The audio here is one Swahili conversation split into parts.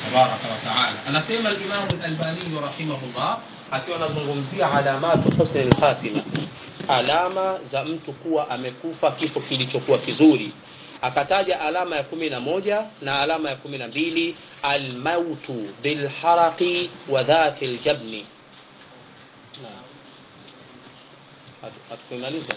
tabaraka wa taala anasema alimamu lalbaniyu rahimahullah akiwa anazungumzia alamatu husni lkhatima alama za mtu kuwa amekufa kifo kilichokuwa kizuri akataja alama ya kumi na moja na alama ya kumi na mbili almautu bilharaqi wa dhati ljabni hatukuimaliza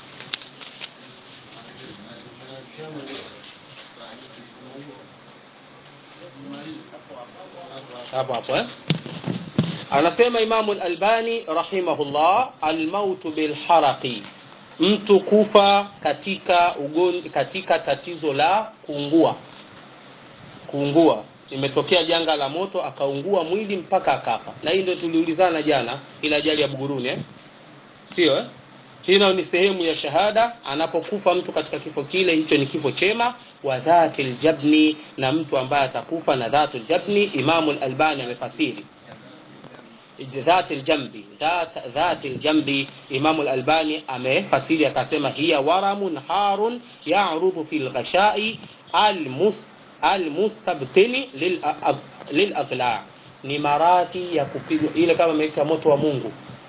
hapo hapo eh? anasema imamu lalbani rahimahullah almautu bilharaqi mtu kufa katika ugon, katika tatizo la kuungua kuungua imetokea janga la moto akaungua mwili mpaka akafa na hii ndio tuliulizana jana ile ajali ya buguruni eh? sio eh? hilo ni sehemu ya shahada anapokufa mtu katika kifo kile hicho ni kifo chema wa dhati ljabni na mtu ambaye atakufa na dhatu ljabni imamu lalbani amefasiri ذات الجنب ذات ذات الجنب إمام الألباني أمه فسير كسمة هي ورم حار يعرض في الغشاء المس المستبطن للأضلاع ni maradhi ya kupigwa ile kama imeita moto wa mungu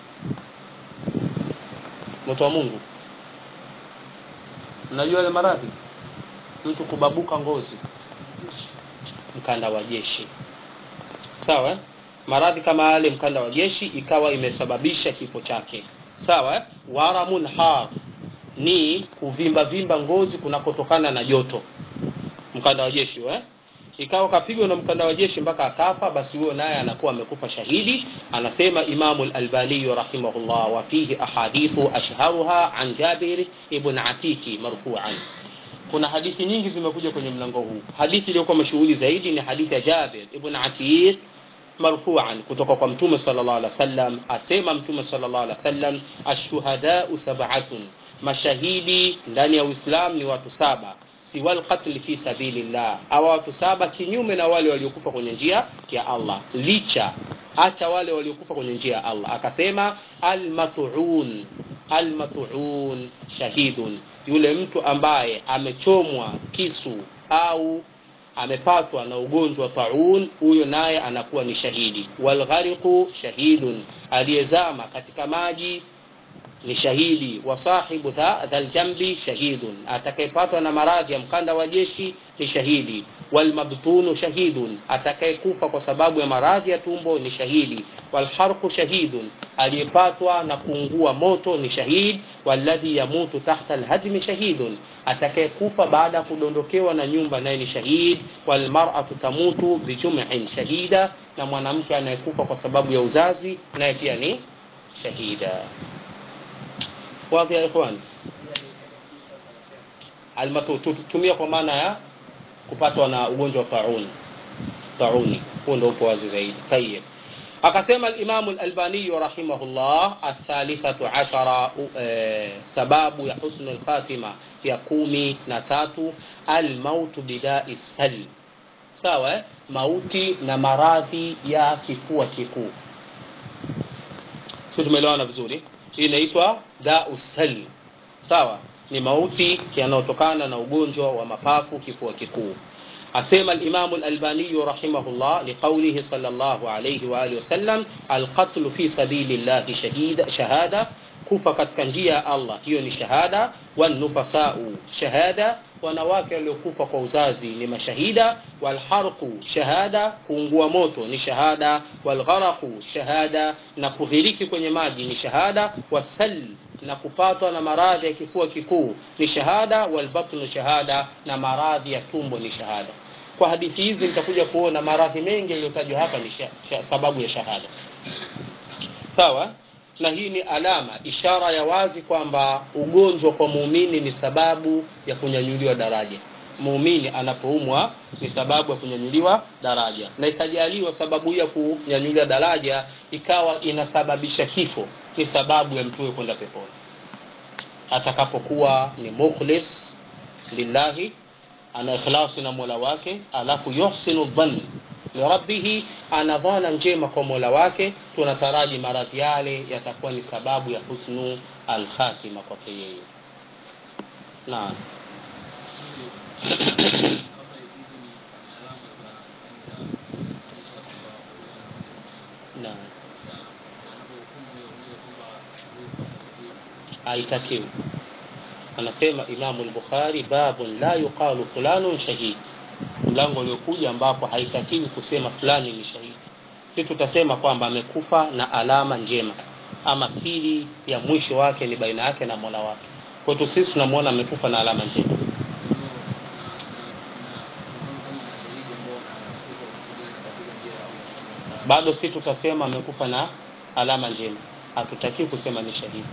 moto wa mungu mnajua ile maradhi mtu kubabuka ngozi mkanda wa jeshi sawa eh? maradhi kama yale mkanda wa jeshi ikawa imesababisha kifo chake sawa eh? waramun har ni kuvimba vimba ngozi kunakotokana na joto mkanda wa jeshi eh? ikawa kapigwa na mkanda wa jeshi mpaka akafa basi huyo naye anakuwa amekufa shahidi anasema imamu lalbaniyu rahimahullah wa fihi ahadithu ashharuha an jabir ibn atiki marfuan kuna hadithi nyingi zimekuja kwenye mlango huu hadithi iliyokuwa mashuhuri zaidi ni hadithi ya jabir ibn atik marfuan kutoka kwa mtume sallallahu alaihi wasallam asema mtume sallallahu alaihi wasallam ashuhadau sab'atun mashahidi ndani ya uislam ni watu saba siwa lqatli fi sabilillah awa watu saba kinyume na wale waliokufa kwenye njia ya allah licha hata wale waliokufa kwenye njia ya allah akasema almatuun almatuun shahidun yule mtu ambaye amechomwa kisu au amepatwa na ugonjwa taun huyo naye anakuwa ni shahidi walghariqu shahidun aliyezama katika maji ni shahidi wa sahibu dhaljambi shahidun atakayepatwa na maradhi ya mkanda wa jeshi ni shahidi walmabtunu shahidun atakayekufa kwa sababu ya maradhi ya tumbo ni shahidi walharqu shahidun aliyepatwa na kuungua moto ni shahid walladhi yamutu tahta alhadmi shahidun atakayekufa baada ya kudondokewa na nyumba naye ni shahid walmar'atu tamutu bijum'in shahida na mwanamke anayekufa kwa sababu ya uzazi naye pia ni shahida wazi ya ikhwan almatu tumia kwa maana ya kupatwa na ugonjwa wa tauni tauni huo ndio upo wazi zaidi tayeb akasema alimamu lalbaniyu rahimahullah athalithatu ashara e, sababu ya husnu lkhatima ya kumi na tatu almautu bidai sal sawa eh? mauti na maradhi ya kifua kikuu sio tumeelewana vizuri hii inaitwa dau sal sawa ni mauti yanayotokana na ugonjwa wa mapafu kifua kikuu asema alimamu lalbaniyu rahimahullah liqaulihi salllahu alaihi waalihi wasallam alqatlu fi sabili llahi shahida shahada kufa katika njia ya allah hiyo ni shahada wanufasau shahada wanawake waliokufa kwa uzazi ni mashahida walharqu shahada kuungua moto ni shahada walgharaqu shahada na kuhiriki kwenye maji ni shahada wasal na kupatwa na maradhi ya kifua kikuu ni shahada walbatnu shahada na maradhi ya tumbo ni shahada kwa hadithi hizi nitakuja kuona maradhi mengi yaliyotajwa hapa ni sha, sha, sababu ya shahada sawa na hii ni alama ishara ya wazi kwamba ugonjwa kwa muumini ni sababu ya kunyanyuliwa daraja muumini anapoumwa ni sababu ya kunyanyuliwa daraja na ikajaliwa sababu hii ya kunyanyuliwa daraja ikawa inasababisha kifo ni sababu ya mtume kwenda peponi atakapokuwa ni mukhlis lillahi ana ikhlasi na mola wake alafu yuhsinu dhann lirabbihi ana dhana njema kwa mola wake tunataraji maradhi yale yatakuwa ni sababu ya husnu alkhatima kwake yeye naam haitakiwi anasema imamu lbukhari babun la yuqalu fulanun shahid mlango uliokuja ambapo haitakiwi kusema fulani ni shahidi si tutasema kwamba amekufa na alama njema ama siri ya mwisho wake ni baina yake na mola wake kwetu sisi tunamwona amekufa na alama njema bado si tutasema amekufa na alama njema hatutakiwi kusema ni shahidi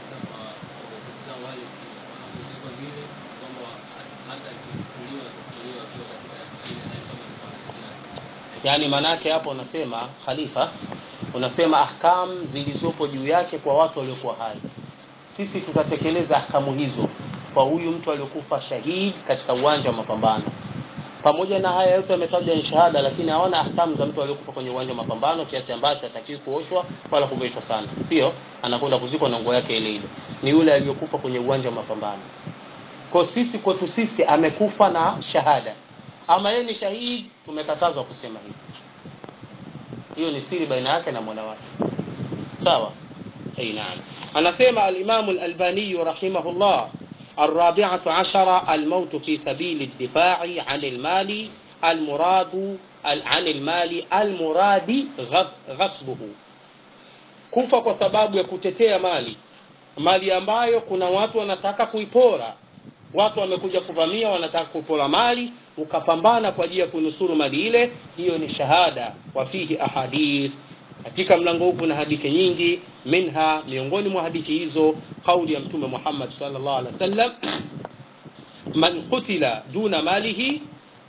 yaani maanaake hapo unasema khalifa unasema ahkam zilizopo juu yake kwa watu waliokuwa hai sisi tutatekeleza ahkamu hizo kwa huyu mtu aliokufa shahidi katika uwanja wa mapambano pamoja na haya yote yametajwa ni shahada lakini hawana ahkamu za mtu aliokufa kwenye uwanja wa mapambano kiasi ambacho hatakiwi kuoshwa wala kuveshwa sana sio anakwenda kuzikwa na nguo yake ile ile ni yule aliyokufa kwenye uwanja wa mapambano kwa sisi kwetu sisi amekufa na shahada ama yeye ni shahidi tumekatazwa kusema hivi hiyo ni siri baina yake na mola wake sawa اي نعم anasema alimamu lalbaniyu rahimahullah الرابعة عشر الموت في سبيل الدفاع عن المال المراد عن المال المراد غصبه kufa kwa sababu ya kutetea mali mali ambayo kuna watu wanataka kuipora watu wamekuja kuvamia wanataka kupora mali ukapambana kwa ajili ya kunusuru mali ile hiyo ni shahada wa fihi ahadith katika mlango huu kuna hadithi nyingi minha miongoni mwa hadithi hizo kauli ya mtume Muhammad sallallahu alaihi wasallam man qutila duna malihi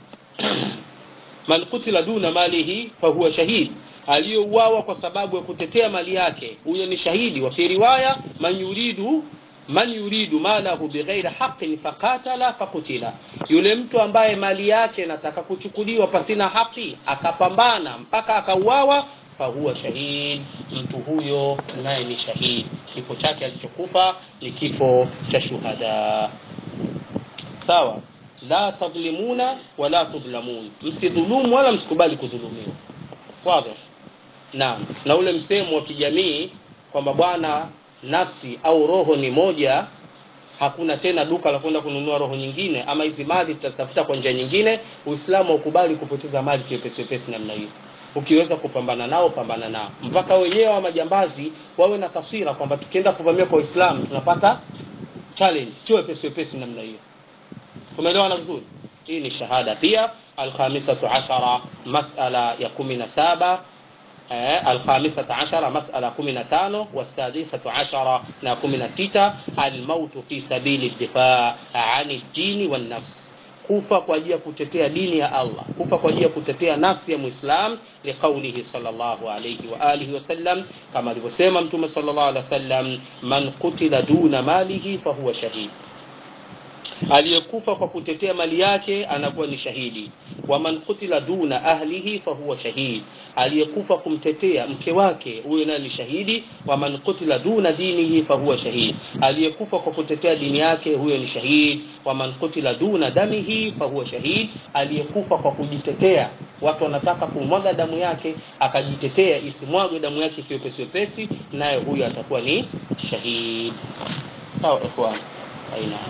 man qutila duna malihi fahuwa shahid aliyouawa kwa sababu ya kutetea mali yake huyo ni shahidi wa fi riwaya man yuridu man yuridu malahu bighairi haqqin faqatala faqutila yule mtu ambaye mali yake nataka kuchukuliwa pasina haki akapambana mpaka akauawa fahuwa shahid mtu huyo naye ni shahid kifo chake alichokufa ni kifo cha shuhada sawa la tadhlimuna wala tudhlamun msidhulumu wala msikubali kudhulumiwa wazi naam na ule msemo wa kijamii kwamba bwana nafsi au roho ni moja hakuna tena duka la kwenda kununua roho nyingine ama hizi mali tutatafuta kwa njia nyingine uislamu haukubali kupoteza mali kiwepesi wepesi namna hiyo ukiweza kupambana nao pambana nao mpaka wenyewe wa majambazi wawe na taswira kwamba tukienda kuvamia kwa uislamu tunapata challenge sio wepesi wepesi namna hiyo tumeelewana vizuri hii ni shahada pia alkhamisatu ashara masala ya kumi na saba الخامسة عشر مسألة كمنا تانو والسادسة عشر نا كمنا ستة الموت في سبيل الدفاع عن الدين والنفس kufa kwa ajili ya kutetea dini ya Allah kufa kwa ajili ya kutetea nafsi ya Muislam liqaulihi sallallahu alayhi wa alihi wasallam kama alivyosema mtume sallallahu alayhi wasallam man qutila duna malihi fahuwa shahid aliyekufa kwa kutetea mali yake anakuwa ni shahidi wa man qutila duna ahlihi fahuwa shahid aliyekufa kumtetea mke wake huyo naye ni shahidi wa man qutila duna dinihi fahuwa shahid aliyekufa kwa kutetea dini yake huyo ni shahid wa man qutila duna damihi fahuwa shahid aliyekufa kwa kujitetea watu wanataka kumwaga damu yake akajitetea isimwagwe damu yake kiwepesi wepesi naye huyo atakuwa ni shahid sawa ikhwan aina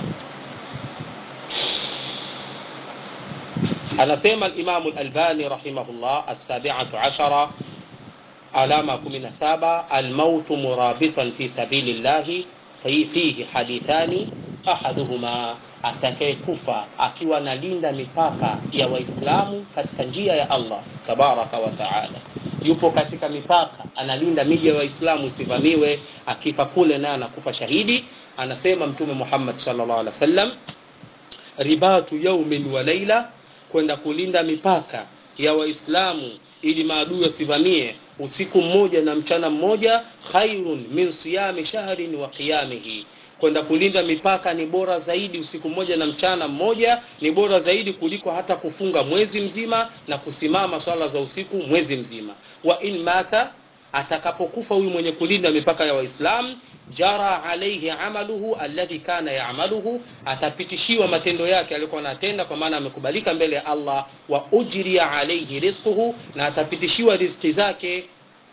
anasema al-Imam al-Albani rahimahullah as-sabi'atu ashara alama 17 al-maut murabitan fi sabilillahi fihi hadithani ahaduhuma atakayekufa akiwa analinda mipaka ya waislamu katika njia ya Allah tabaraka wa taala yupo katika mipaka analinda miji ya waislamu isivamiwe akifa kule naye anakufa shahidi anasema mtume Muhammad sallallahu alaihi wasallam ribatu yaumin wa laila kwenda kulinda mipaka ya waislamu ili maadui wasivamie usiku mmoja na mchana mmoja khairun min siyami shahrin wa qiyamihi kwenda kulinda mipaka ni bora zaidi usiku mmoja na mchana mmoja ni bora zaidi kuliko hata kufunga mwezi mzima na kusimama swala za usiku mwezi mzima wa in mata atakapokufa huyu mwenye kulinda mipaka ya waislamu jara alaihi amaluhu alladhi kana yaamaluhu atapitishiwa matendo yake aliyokuwa anatenda kwa maana amekubalika mbele ya Allah wa ujriya alaihi rizquhu na atapitishiwa riziki zake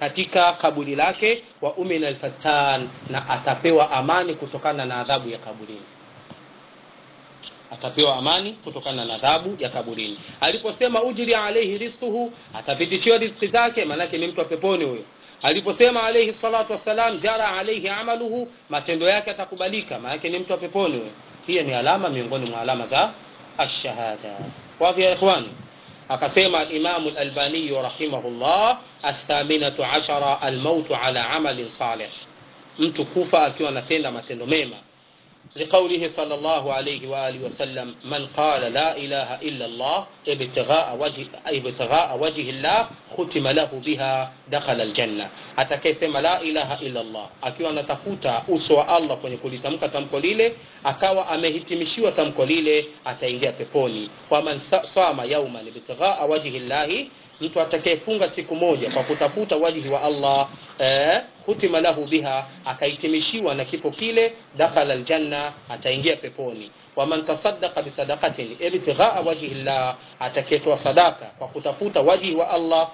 katika kaburi lake wa umina alfatan na atapewa amani kutokana na adhabu ya kaburini atapewa amani kutokana na adhabu ya kaburini aliposema ujri alaihi rizquhu atapitishiwa riziki zake maanake ni mtu wa peponi huyo aliposema alaihi salatu wassalam jara alaihi amaluhu matendo yake atakubalika maanake ni mtu wa peponi huyo hiyo ni alama miongoni mwa alama za ashahada wadhi ya ikhwani akasema alimamu lalbaniyu rahimahullah athaminatu ashara almautu ala amalin salih mtu kufa akiwa anatenda matendo mema لقوله صلى الله عليه وآله وسلم من قال لا إله إلا الله ابتغاء وجه, ابتغاء وجه الله ختم له بها دخل الجنة atakayesema la ilaha illa Allah akiwa anatafuta uso wa Allah kwenye kulitamka tamko lile akawa amehitimishiwa tamko lile ataingia peponi waman sama yauman ibtighaa wajhi llahi mtu atakayefunga siku moja kwa kutafuta wajihi wa Allah eh, hutima lahu biha akahitimishiwa na kipo kile dakhala aljanna ataingia peponi waman tasaddaqa bisadaqatin ibtighaa wajhi llah atakayetoa sadaka kwa kutafuta wajihi wa Allah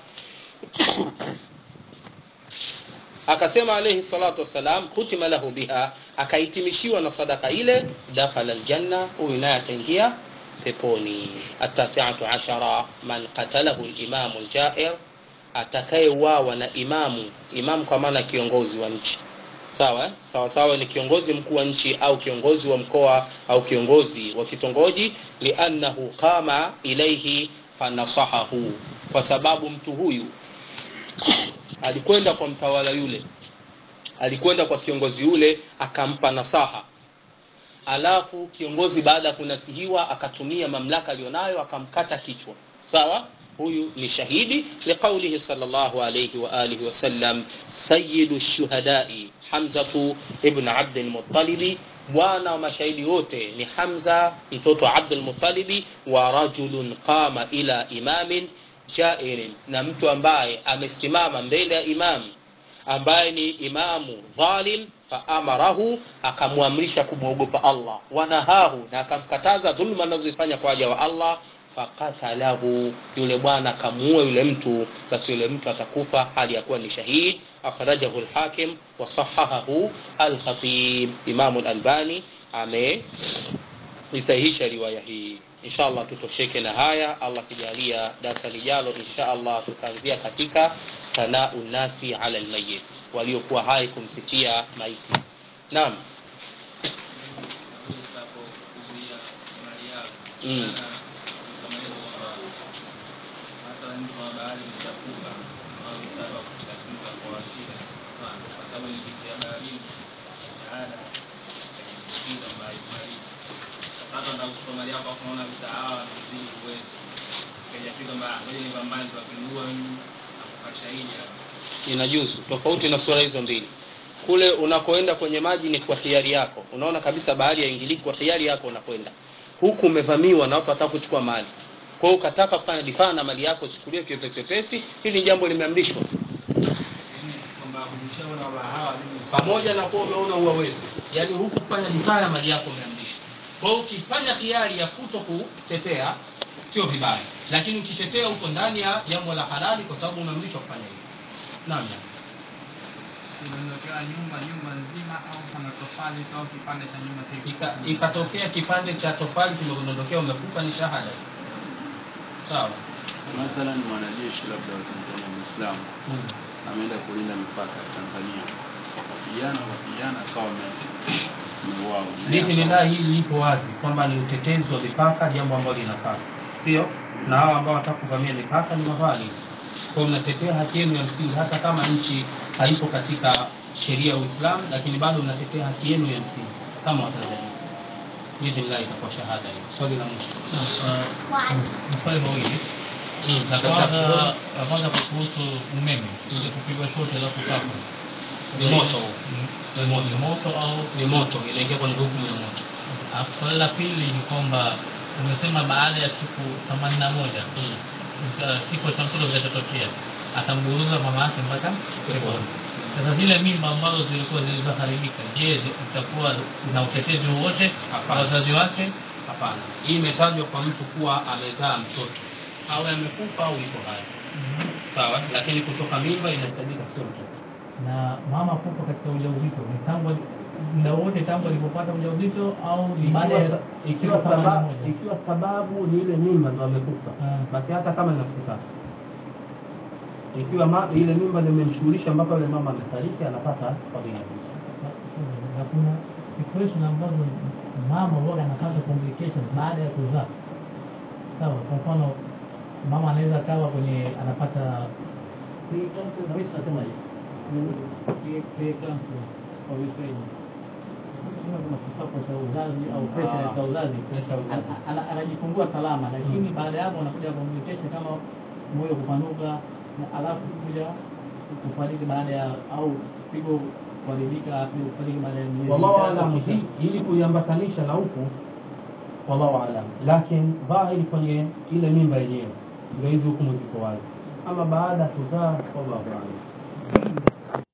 akasema alayhi salatu wassalam hutima lahu biha akahitimishiwa na sadaka ile dakhala aljanna huyu naye ataingia peponi atasiatu ashara man qatalahu limamu ljair atakayeuawa na imamu imamu kwa maana kiongozi wa nchi sawa sawa sawa ni kiongozi mkuu wa nchi au kiongozi wa mkoa au kiongozi wa kitongoji liannahu qama ilaihi fanasahahu kwa sababu mtu huyu alikwenda kwa mtawala yule alikwenda kwa kiongozi yule akampa nasaha alafu kiongozi baada ya kunasihiwa akatumia mamlaka aliyonayo akamkata kichwa sawa huyu ni shahidi liqaulihi salllahu alaihi waalihi wasallam sayidu shuhadai hamzatu ibn abdilmutalibi bwana wa mashahidi wote ni hamza mtoto wa abdulmutalibi wa rajulun qama ila imamin jairin na mtu ambaye amesimama mbele ya imamu ambaye ni imamu dhalim faamarahu akamwamrisha kumwogopa allah wanahahu na akamkataza dhuluma anazozifanya kwa waja wa allah fakatalahu yule bwana akamuua yule mtu basi yule mtu atakufa hali ya kuwa ni shahid akhrajahu lhakim wasahahahu alkhatib imamu lalbani ameisahihisha riwaya hii insha allah tutosheke na haya allah kijalia darsa lijalo insha allah tutaanzia katika thanau nnasi ala lmayit waliokuwa hai kumsifia maiti naam mm. sasa ndo kusomali yako kuona msaada mzidi uwezo kajafika mbaya ngoja nipambane tuwapindua mimi akashahidi hapo inajuzu tofauti na sura hizo mbili kule unakoenda kwenye maji ni kwa hiari yako unaona kabisa bahari yaingiliki kwa hiari yako unakwenda huku umevamiwa na watu wataka kuchukua mali kwa hiyo ukataka kufanya difaa na mali yako chukuliwe kiwepesi wepesi hili jambo limeamrishwa kwamba ukishaona kwamba hawa mimi pamoja na kuwa umeona uwawezi yaani huku kufanya difaa ya mali yako umeamrishwa kwa hiyo ukifanya hiari ya kuto kutetea sio vibaya lakini ukitetea huko ndani ya jambo la halali kwa sababu umeamrishwa kufanya hivyo naam ya. inatokea nyumba nyumba nzima au kama tofali au kipande cha nyumba kipi Ika- ikatokea kipande cha tofali kimekudondokea umekufa ni shahada sawa mathalan mwanajeshi labda wa Tanzania Muislamu mm. ameenda kulinda mipaka ya Tanzania wakapigana wakapigana akawa ame- ameuawa biidhnillah hili lipo wazi kwamba ni utetezi wa mipaka jambo ambalo linafaa sio na hao ambao wataka kuvamia mipaka ni mavali kwa mnatetea haki yenu ya msingi hata kama nchi haipo katika sheria ya uislamu lakini bado mnatetea haki yenu ya msingi kama watanzania biidhnillah itakuwa shahada hiyo swali la mwisho maswali mawili Mm, la sasa, kwanza la kwanza kuhusu umeme ile kupigwa shoti alafu kafa Ni moto huo. ni mo- ni moto au ni moto inaingia kwenye hukumu ya moto alafu swali la pili ni kwamba umesema baada ya siku themanini na moja mm. uh, kifo cha mtoto kitatokea atamburuza mama yake mpaka peponi sasa zile mimba ambazo zilikuwa zilizoharibika je zi- zitakuwa na utetezi wowote Hapana. kwa wazazi wake hapana hii imetajwa kwa mtu kuwa amezaa mtoto awe amekufa au yuko hai sawa lakini kutoka mimba inahesabika sio mtoto na mama kufa katika ujauzito ni tangu muda wote tangu alipopata ujauzito au ni baada ya ikiwa, ikiwa, siku themanini na sababu, moja? ikiwa sababu ni ile mimba ndo amekufa Ah. basi hata kama ni nafsi tatu ikiwa ma, ile mimba ndio imemshughulisha mpaka yule mama amefariki anapata fadhila hizo na kuna situation ambazo mama huwa anapata complications baada ya kuzaa sawa kwa mfano mama anaweza kawa kwenye anapata naweza nasema kuna kisapo cha uzazi au pressure Ah, ya uzazi pressure ya uzazi. Ana- ana- anajifungua salama lakini baada ya hapo anakuja complication kama moyo kupanuka na alafu kuja kufariki baada ya au pigo kuharibika pigo kufariki baada ya miezi wallahu mitatu, alam sita. hi- ili kuiambatanisha na huku wallahu alam lakini dhahiri kwenye ile mimba yenyewe ndio hizi hukumu ziko wazi ama baada ya kuzaa wallahu alam